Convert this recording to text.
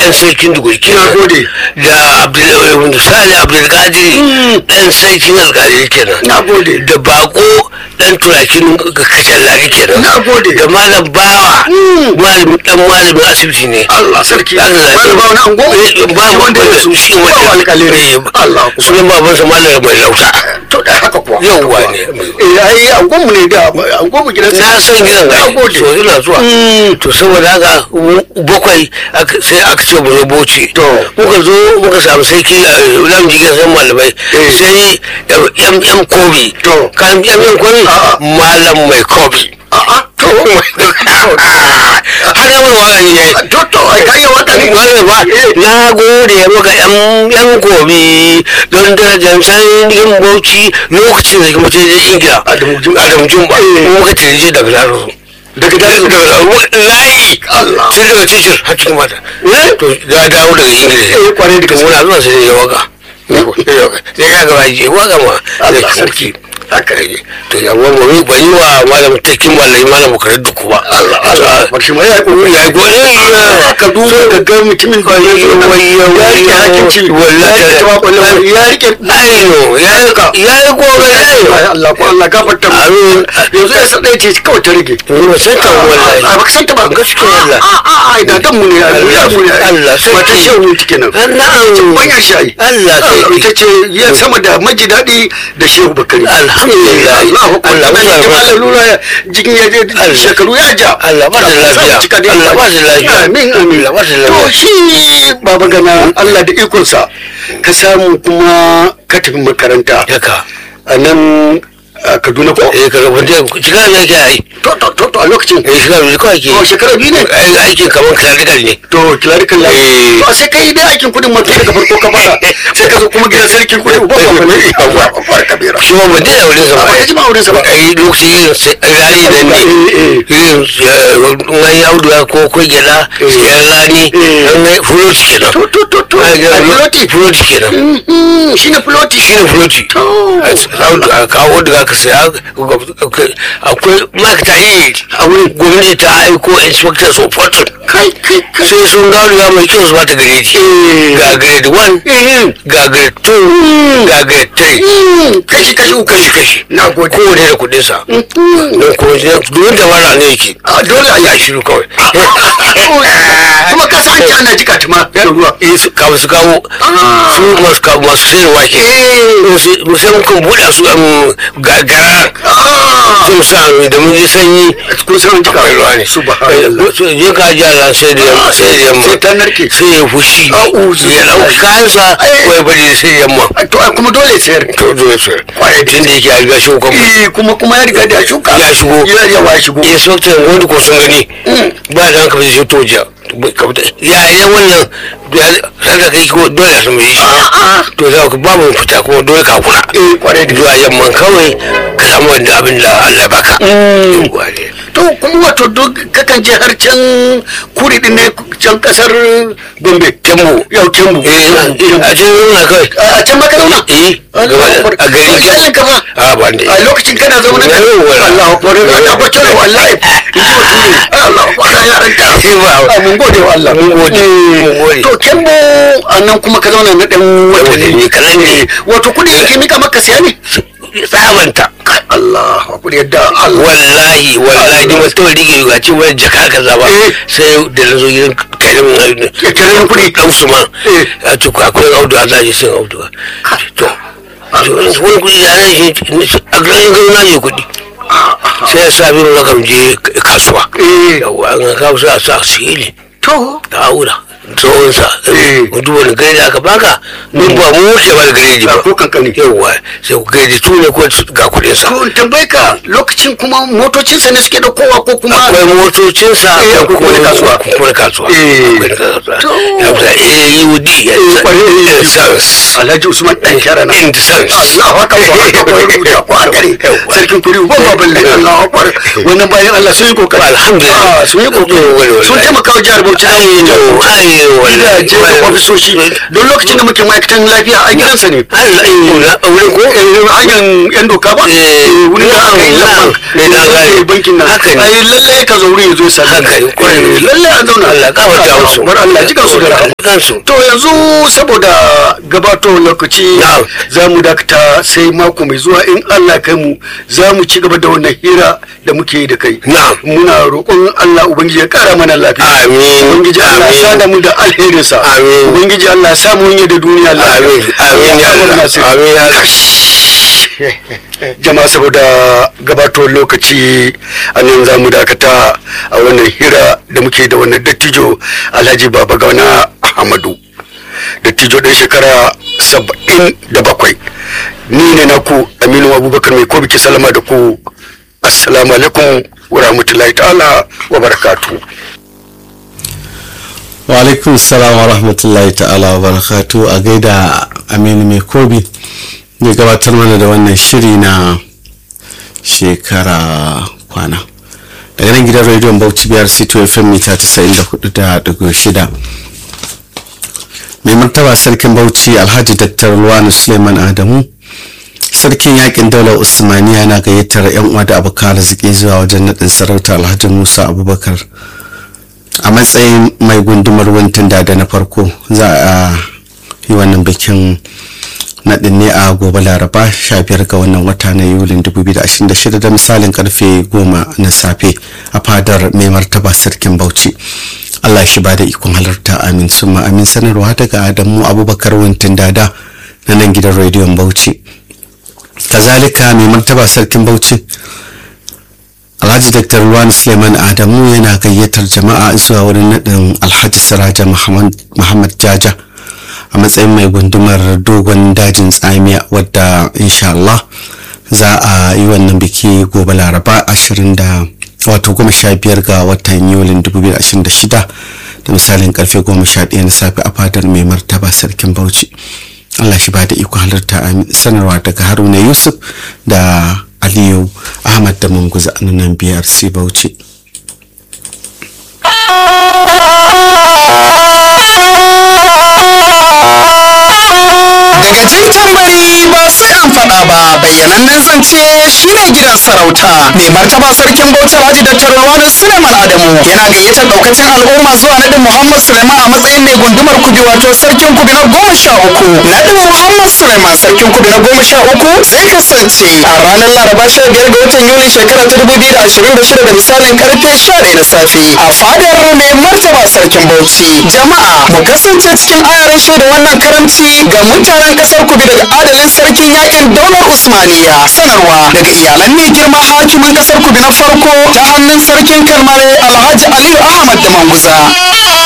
dan sarkin duguri Ina gode. da abdul sani abdulkadir dan sarkin alkali kenan Na gode. da bako dan turakin kacallari kenan Na gode. da malam bawa malamin dan malamin asibiti ne Allah sarki Allah wani ba wani ango ba Shi wanda ya rasu shi ba wanda alƙalai ne Allah kuwa. sunan babansa malam mai lauta to da haka kuwa Yawwa ne. eh ai angon mu ne da angon mu gidan na san gidan na ga gode so ina zuwa to saboda haka mu- bakwai aka- sai aka ce mu zo bauchi To. muka zo muka samu sarki a lam jikin san malamai Eh. sai yan yan kobi To. kan yan yan kobi A'a. malam mai kobi a'a to har yamma wani ne to to ai kai ya wata ne Wani ba, na gode maka yan yan gobe don darajar sarkin bauchi lokacin da kuma je ingila Adamu Jumba. adamu jumba Eh. muka tije daga laro daga dalilin daga layi Allah. tun daga tijir har cikin mata to ya dawo daga ingila Eh, kwarai da gaske. muna zuwa sai ya waka sai ka gaba je waka ma Allah da sarki. haka ne to ya ba mu ban yi wa malam takin malami malam makarar duku ba Allah Allah barshi mai ya kokari ya gode ka duba ga ga mutumin da ya zo nan ya rike hakinci ya rike tawa kwallon ya rike ayo ya ya yi gobe ai Allah ko Allah gafarta mu Amin. yanzu ya san dai ce kawai ta rage ni ba san ta wallahi a baka san ta ba gaskiya Allah a a a da dan mu ne ya mu ne Allah sarki. wata shehu take nan na'am banyan shayi Allah sarki. ita ce ya sama da maji daɗi da shehu bakari alhamdulillah Allah ko Allah Allah ba ya malam lura jikin ya je Allah. shekaru ya ja Allah ba da lafiya. Cika dai. Allah ba da lafiya. amin amin Allah ba da to lafiya. shi baba gana Allah da ikonsa ka samu kuma ka tafi makaranta haka a nan a Kaduna ko eh ka gaban da shiga ne ke ai to to to to a lokacin eh shiga ne kawai ke to shekara biyu ne ai aikin kaman clerical ne to clerical Eh. lafi to sai kai dai aikin kudin mutum daga farko ka fara sai ka zo kuma gidan sarkin kudi uban ba ne Yawwa. babbar kabira shi ma ba dai da wurin sa ba ya ji ma wurin sa ba ai lokacin yin sai- rani da ne Eh, eh. yin wani auduga ko ko gyada yan rani Eh. an ga fuloti kenan to to to to Ai, a filoti fuloti kenan Mhm, shine filoti shi ne fuloti To. a kawo da ka saya akwai ma'aikata yi a wurin gwamnati ta aiko inspector of fortune kai kai kai sai sun gano ya mai kyau su bata grade ga grade 1 ga grade 2 ga grade 3 Mhm, kashi kashi uku kashi kashi na gode kowane da kudin sa Mhm. don kuma duk da mara ne yake a dole a ya yi shiru kawai kuma ka san ana jika tuma da ruwa eh su kawo su kawo Ah. su masu kawo masu sayarwa ke eh musamman kan buɗa su um, gagara ah sun sa da mun ji sanyi kun san jika akwai ruwa ne subhanallah so je ka ji ala sai da yamma sai da yamma sai ta narke sai ya fushi A'udhu ya ɗauki billahi. kayansa Ai. ko ya bari sai yamma to ai kuma dole sayar to zo ya sayar tun da yake alga shi kuma eh kuma kuma ya riga da ya shuka Ya shigo. ya yawa ya shigo ya sauke wanda ko sun gani ba da hankali sai to jiya ya ya wannan sai da kai ko dole su mai shi to za ka babu fita kuma dole ka kula eh kwarai da zuwa yamman kawai ka samu wanda abin da Allah baka Yawwa ne. to kuma wato duk kakan je har can kuri din ne can kasar Gombe Kembu. yau Kembu eh a cikin nuna kawai a can ma ka zauna eh gaba da- a gari Kai sallan ka fa a ban da a lokacin kana zaune da Yawwa. Allah akbar Allah akbar cewa wallahi Allah akbar ya ranka Ah, mun gode wa Allah Mun gode, mun gode. to Kembu a nan kuma ka zauna na dan watanni watanni kaɗan ne. wato kudi yake mika maka siya ne tsabanta Kai, Allah akbar yadda Allah wallahi wallahi ni mutum rige ga ce wani jaka ka zaba Eh. sai da na zo gidan karimin Ya karimin kuɗi. dan su ma Eh. a ce akwai audu a zaji sun audu to to wani kuɗi da na shi a garin gano na je kuɗi sai ya sa bin rakam je kasuwa Eh. yawa an kawo sa sa sili to ka aura tsohon sa Eh. mutu wani gari da aka baka mun ba mu wuce ba da gari ba Ba ko kankani. yawa sai ku gari tu ne ko ga kuɗin sa to in tambaye ka lokacin kuma motocinsa ne suke da kowa ko kuma akwai motocinsa Eh, akwai kuma na kasuwa. kuma na kasuwa Eh. akwai na kasuwa To. ya fita AUD ya Eh, kwarai, eh, sans Alhaji Usman dan kyara na in sans Allahu akbar haka ko rubuta ko a gare sarkin kuri ba ba balle Allahu akbar wannan bayan Allah sun yi kokari Alhamdulillah. Ah, sun yi kokari Wallahi. sun taimaka wa jihar Bauchi da ayo ayo gidaje da ofisoshi don lokacin da muke ma'aikatan lafiya a gidansa ne Allah ayo na wurin ko Eh, hanyar yan doka ba Eh, wurin da aka yi na'am, lamban na'am. da aka yi bankin nan Haka ne. ai lalle ka zo wurin ya zo sami Haka ne, kwarai. lalle an zauna Allah, gafarta musu. bar Allah ji su da rahama kansu to yanzu saboda gabato lokaci Na'am. za mu dakata sai mako mai zuwa in Allah kai mu za mu ci gaba da wannan hira da muke yi da kai Na'am. muna roƙon Allah ubangiji ya kara mana lafiya Amin. ubangiji Allah ya Amin. sada mu da alherinsa Amin. ubangiji Allah ya samu yi da duniya lafiya amin amin ya Allah amin ya Allah jama'a saboda gabatowar lokaci a nan za mu dakata a wannan hira da muke da wannan dattijo alhaji baba gauna ahmadu dattijo ɗan shekara saba'in da bakwai ni ne na ku aminu abubakar mai ko biki salama da ku assalamu alaikum wa rahmatullahi ta'ala wa barakatu wa alaikum salam wa rahmatullahi ta'ala wa barakatu a gaida aminu mai kobi zai gabatar mana da wannan shiri na shekara kwana daga nan gidan rediyon bauchi biyar c2 fm mita 94.6 mai martaba sarkin bauchi alhaji daktar luwani suleiman adamu sarkin yakin daular usmaniya na gayyatar yan uwa da abokan arziki zuwa wajen naɗin sarauta alhaji musa abubakar a matsayin mai gundumar wuntin da na farko za a yi wannan bikin naɗin ne a gobe laraba 15 ga wannan wata na yulin 2026 da misalin karfe 10 na safe a fadar mai martaba sarkin bauchi allah shi ba da ikon halarta amin summa amin sanarwa daga adamu abubakar wuntin dada na nan gidan rediyon bauchi kazalika mai martaba sarkin bauchi alhaji dr ruwan suleiman adamu yana gayyatar jama'a zuwa wurin naɗin alhaji siraja muhammad jaja a matsayin mai gundumar dogon dajin tsamiya wadda insha Allah za a yi wannan biki gobe laraba 20 da wato goma sha biyar ga watan yulin 2026 da misalin karfe goma sha ɗaya na safe a fadar mai martaba sarkin bauchi Allah shi ba da iko halarta a sanarwa daga haruna yusuf da aliyu ahmad da munguza a nan brc bauchi daga jin tambari ba sai an faɗa ba bayyanannen zance shine gidan sarauta mai martaba sarkin bauchi alhaji dr ruwanu suleiman adamu yana gayyatar daukacin al'umma zuwa nadin muhammad suleiman a matsayin mai gundumar kubi wato sarkin kubi na goma sha uku nadin muhammad suleiman sarkin kubi na goma sha uku zai kasance a ranar laraba sha biyar ga watan yuli shekara ta dubu biyu da ashirin da shida da misalin karfe sha ɗaya na safe a fadar mai martaba sarkin bauchi jama'a mu kasance cikin ayarin shaida wannan karamci ga mutanen kasar kubi daga adalin sarkin yakin daular usmaniya sanarwa daga iyalan mai girma hakimin kasar kubi na farko ta hannun sarkin kalmare alhaji aliyu ahmad da manguza